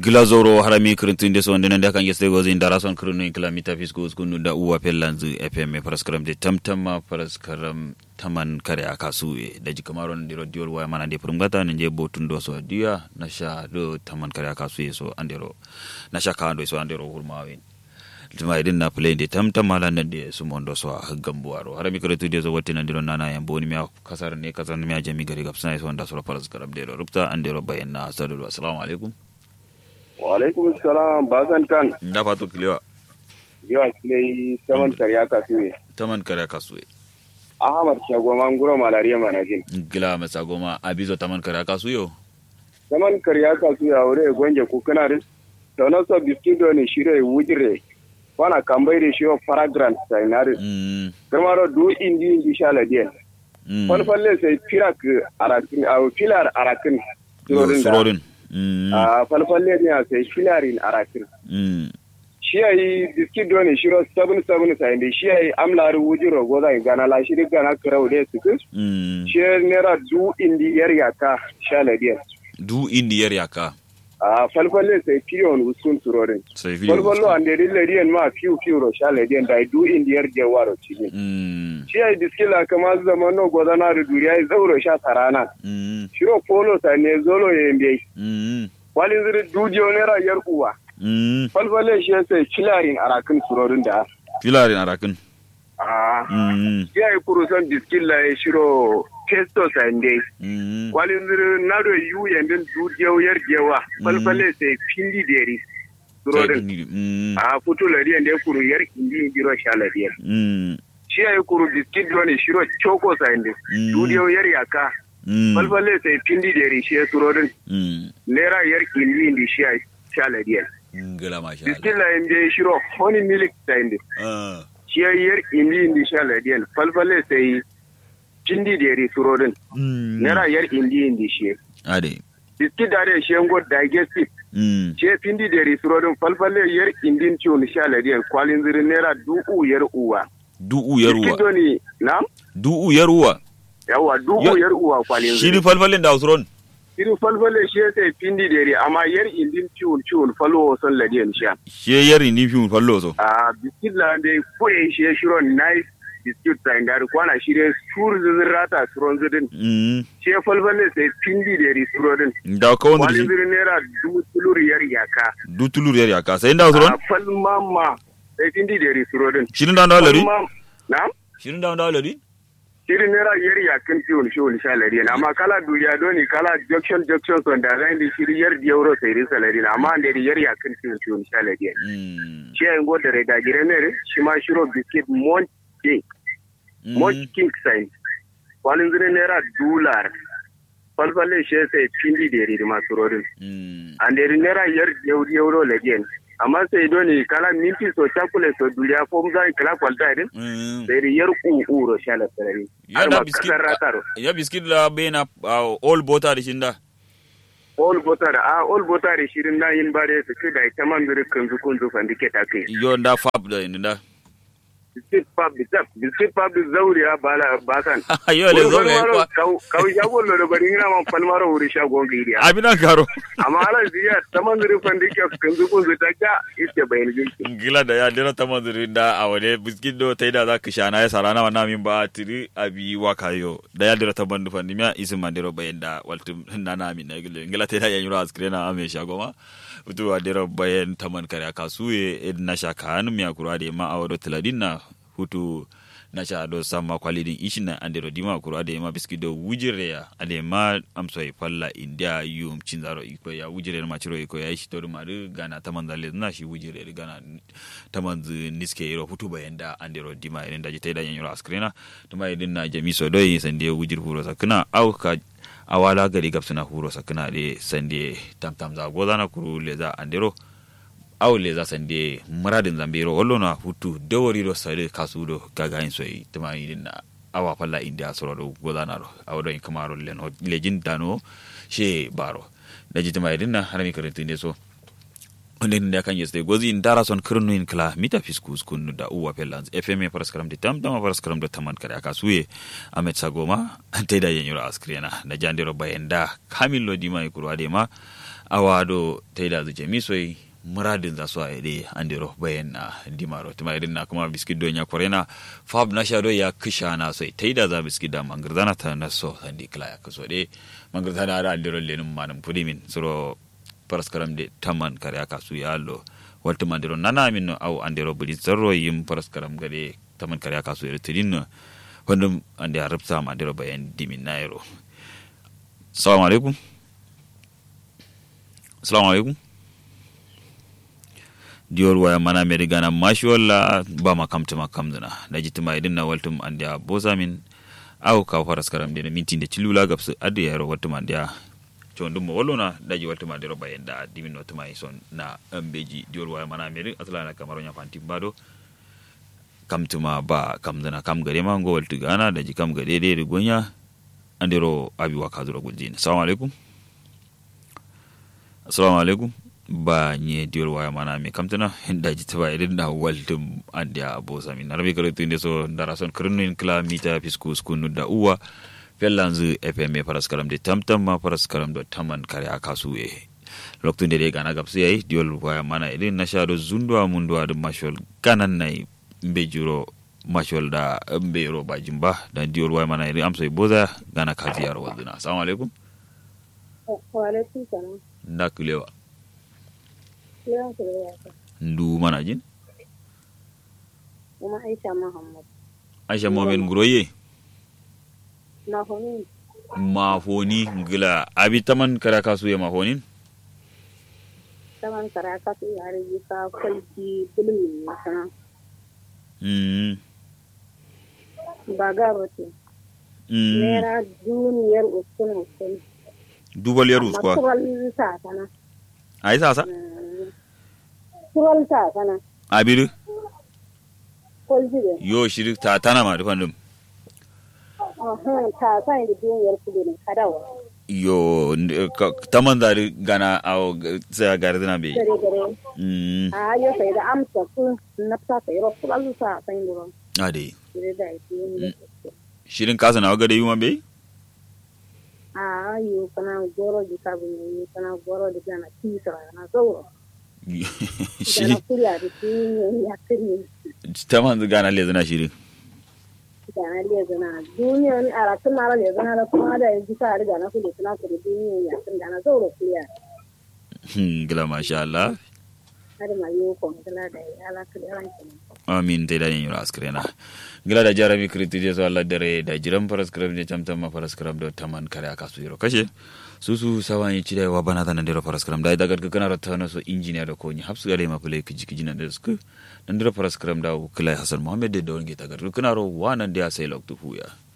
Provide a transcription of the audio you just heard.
glazoro harami kirintinde so ndenen de kange stego zin dara son kirinu in kilamita fisgo skunu da uwa pellanzu fm paraskaram de tamtama paraskaram taman kare akasu e da jikamaro ndiro diol waya mana de purumgata nje botundo so dia nasha do taman kare akasu e so andero nasha kando so andero hurmawen tuma idin na play de tamtama lan de su mondo so gambuaro harami kirtu de so watina ndiro nana yan boni mi kasar ne kasar mi jami gari gapsana so nda so paraskaram de rupta andero bayanna sadu assalamu alaikum Walaikum salam bazan kan. Da fatu kilewa. Yawa kile saman karya kasuwe. Taman kare kasuwe. Ahmad Shagoma nguro malariya manajin. Gila masa goma abizo taman kare kasuwe yo. Saman karya kasuwe a wuri gwange kukuna ris. Taunan so biskido ne shire wujire. Wana kambai da shiwa paragrant sainari. Mm. Kamaro du indi indi shala diyan. Mm. Falfalle sai firak arakin, a filar arakin. Yo, Surorin da. Surorin. Mm. A falfalle ne a sai filarin arakin. Mm. shi ya yi biskit doni shiro sabun sabun sa inda shi ya yi amlari wujiro goza yi gana la shiri gana kira wude su kus Mm. shi ya nera du indi yar yaka sha ladiyar Du indi yer yaka. a falfalle sai fiyon usun turorin Sai video. falfallo an deri ladiyan ma fiyu fiyu ro sha ladiyan da du indi yar jawaro cikin Mm. shi ya yi biskit la kama zama no goza na da duriya yi zauro sha sarana Mm. shiro polo sa ne zolo ya yi Mm. walin ziri dujiyo nera yar uwa Mm. falfalle shi ya sai filarin arakin turorin da Filarin arakin. a Mm. ya yi kurusan biskin la ya shiro pesto sande Mm. kwalin zirin nado yu yandin dudiyau yar jewa falfale sai pindi deri surodin Mm. a fito lariyan da ya kuru yar indi giro sha lariyan Mm. shi ya yi kuru biskit doni shiro choko sande Mm. dudiyau yar yaka Mm. falfale sai pindi deri shi ya surodin Mm. lera yar indi indi shi ya sha lariyan Gila masha biskin Allah. la yanda shiro honey milk sande Ah. shi ya yar indi indi sha lariyan falfale sai pindi deri surodin Mm. naira yar indi indi shi Ade. biskit da da shi yango digestive Mm. ce pindi da risurodin falfalle yar indin ciwon sha ladiyar kwalin zirin naira du'u yar uwa Du'u biskit yaruwa. doni na Du'u yaruwa. yawa du'u Ya- yar uwa kwalin Shiri zirin falfalin da Usron. irin falfalle shi ya sai pindi da re amma yar indin ciwon ciwon falo son ladiyar sha She yari ni fi fallo so. a biskit la da koye shi ya shiro nice biskit ta inda kwana shi da sur zirin rata suron zirin Mm. shi ya falfalle sai pindi da risurodin Da ka wanda kwalin shi. zirin naira dubu tulur yar yaka Du tulur yari yaka. Sai da Usron. a falmama sai pindi da risurodin Shirin da wanda lari. na Shirin da wanda lari. shirin naira yar yakin fiyon shi wani salari na amma kala duniya doni kala junction junction son da zai da shiri yar di euro sai rin salari na amma da yar yakin fiyon shi wani salari Mm. shi ayin go da rega gire ne re shi ma shiro biscuit mont king mont king sign wani zire naira dolar falfalle shi sai pindi da yari masu rorin Mm. an da yari naira yar di euro legen amma sai doni kala minti so chakule so duniya fom zai kala kwalta din Mm. sai da yar uro shala salari Ya har da ma biskit. kasar rataro Ya biskit la bena uh, all bota da shinda. all botar a all botar shirin na yin bare su ce da ita man biri kan zukun zufan dike ta kai Yo da fab da inda. biskit pub bisap biskit pub zauriya bala basan Yo le zo ne kwa. kau shagon lo da bari ina man falmaro wuri shagon giriya Abina karo. amma ala ziya ta man biri fan dike kan zukun zu ta ka ite bayin jinki Gila da ya dira ta manzuri da a wani biskit do ta yi da za ka sha na ya sarana wa namin ba tiri abi waka yo da ya dira ta bandu fandi miya isin mandiro bayan da waltu na namin na gila gila ta yi da yan yura askire na ame shagoma utu wa dira bayan taman kare kasuye ed na sha kanu miya kura da ma a wado tiladin na hutu na sha do sama kwalidin ishin na andiro dima kura da ma biskit do wujire ya ade ma amso e falla india yum cinzaro iko ya wujire ma ciro iko ya shi to ma du gana taman zalle na shi wujire da gana taman zu niske yiro hutu bayan da andiro dima irin da jita da yan yiro askrena tuma idin na jami so doi sande wujir huro sakna au ka awala gari gapsuna huro sakna de sande tam tam za gozana kuru le za andiro aw le za sande muradin zambiro wallo na hutu dawari do sare kasudo gaga in soyi tuma idin na awa falla india soro do gozana ro awdo in kamaro len ho lejin dano she baro da jituma idin na harami karantin de so wanda da kan yeste gozi in dara son kirnu in kala mita fiskus kunu da uwa pelans fm faras karam di tam tam faras karam da taman kare aka suye amet sagoma te da yenyura askrena da jandiro bayenda kamillo di mai kurwa de ma awado te da zuje misoi muradin za su aide andiro bayan na dimaro tuma irin na kuma biskit do nya korena fab na shado ya kisha na sai te da za biskit da mangirzana ta na so sandi kala ya kaso de mangirzana da andiro lenum manum pudimin suro paraskaram de taman kare aka su ya lo walta mandiro nana min no au andiro buli zarro yim paraskaram gade taman kare aka su ya tidin no wandum ande arabta ma andiro bayan dimin nairo assalamu alaikum assalamu alaikum diyor waya mana meri gana mashi walla ba ma kamta ma kamduna da jitima idin na waltum andiya bosa min au ka paraskaram de minti de cilula gabsu adu yaro waltum andiya condum mo wallona daji waltuma de roba en da dimin no tuma son na ambeji diol waya mana meri atla na kamaro nya fanti bado kam tuma ba kam dana kam gare ma go waltu gana daji kam gare de de gonya andero abi wa kaduro guljin assalamu alaikum assalamu alaikum ba nye diol waya mana me kam tana daji taba irin da waltum andia abosa min arabi kare tunde so darason krunu in kla mita fiskus kunu da uwa fellanzu fm paraskaram de tamtam ma paraskaram do taman kare aka suye loktu de gana gapsu yayi diol waya mana idin na shado zundwa mundwa da mashol kanan nai mbe juro mashol da mbe ro bajin ba da diol waya mana idin amsa boza gana kazi yaro waduna assalamu alaikum wa alaikum salam ndakulewa lewan ku da ndu mana jin kuma aisha muhammad aisha mohamed nguroye na honin mafoni ngila abi taman kare aka suye mafonin taman kara ka su yare yi ka kwalki bulmi na sana mm ba ga rote mm naira duniyar uskun uskun dubal yarus kwa tural sa sana ai sasa tural sa sana abiru kwalji da yo shiri ta tana ma dufan dum ahun ta san da duniyar kudu ne kadawa yo n- ka- taman dari gana awo g- sai gari dina be gare gare mm a yo sai da amsa ku nafsa sai ro tural sa san da ron ade gare da ake shirin kasa na wagade yuma be a yo kana goro di kabu ne yo kana goro di kana tisra na zauro da shi na kuriya da shi ne ya kiri taman gana le zana shirin da na liya zana duniya ni a ratun mara liya zana da kuma da yanzu ka riga na kuli suna kuri duniya ya tun da na zauro kuriya Hmm, gila masha Allah har ma yi ko mutala da ya ala kuli ranki ne amin te da yin askrena gila da jarami kriti je so Allah dare da jiran paraskram je tamtam ma paraskram do taman kare aka su yiro kashe susu sawan yi chida wa bana tan ndero paraskram da daga kana rata na so engineer da ko ni hapsu gale ma kule kiji kiji nan da sku nan ndero paraskram da kula Hassan Muhammad da don ge tagar kana ro wanan da sai loktu fuya